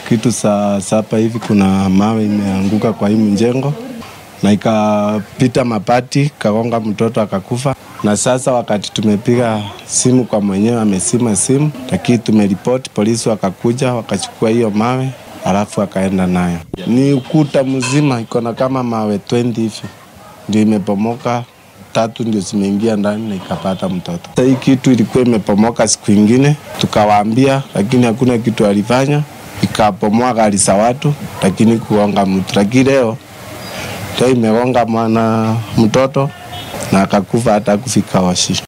kitu saa saba hivi kuna mawe imeanguka kwa hii mjengo na ikapita mapati kagonga mtoto akakufa. Na sasa wakati tumepiga simu kwa mwenyewe amesima simu, lakini tumeripoti, polisi wakakuja wakachukua hiyo mawe alafu akaenda nayo. Ni ukuta mzima iko na kama mawe 20 hivi ndio imepomoka, tatu ndio zimeingia ndani na ikapata mtoto. Sasa hii kitu ilikuwa imepomoka siku ingine, tukawaambia, lakini hakuna kitu alifanya, ikapomoa gari za watu, lakini kuonga mtu. Lakini leo leo imegonga mwana mtoto na akakufa hata kufika Oshi.